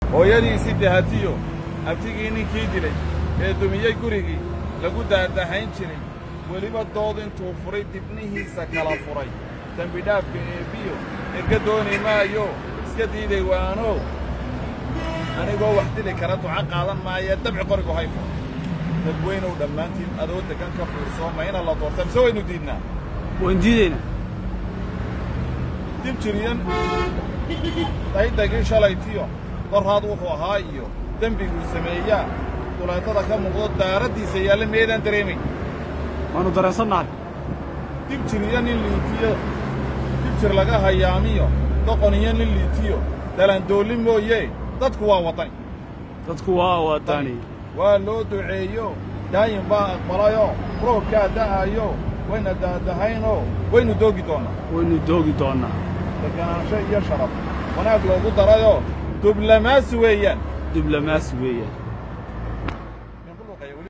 hooyadiisii dahatiyo abtigii ninkii dilay ee dumiyey gurigii lagu daadahayn jiray weliba dood intuu furay dibnihiisa kala furay dembidhaafka eebbiyo erga dooni maayo iska diiday waano anigoo wax dili kara duca qaadan maayee dabci qorigu hayfo dadweynow dhammaantiin adoo deggan ka fiirsoo ma ina la doorta mise waynu diidnaa waan diidaynaa dib jiriyan daydagii shalaytiyo qorraad wuxuu ahaa iyo dembiguu sameeyaa duleetada ka muuqdo daaraddiisa yaalla meedaan dareemayn waannu dareensannahay dib jiriyo nin liitiyo dib jir laga hayaamiyo doqon iyo nin liitiyo dalandoolli mooyee dadku waa waddani dadku waa waddani waa loo duceeyo daayin baa aqbalayoo roobkaa da'ayo wayna daadahaynoo waynu doogi doonnaa waynu doogi doonnaa deganaansho iyo sharaf wanaag loogu darayoo dublamaasi weeyaan diblomaasi weeyaan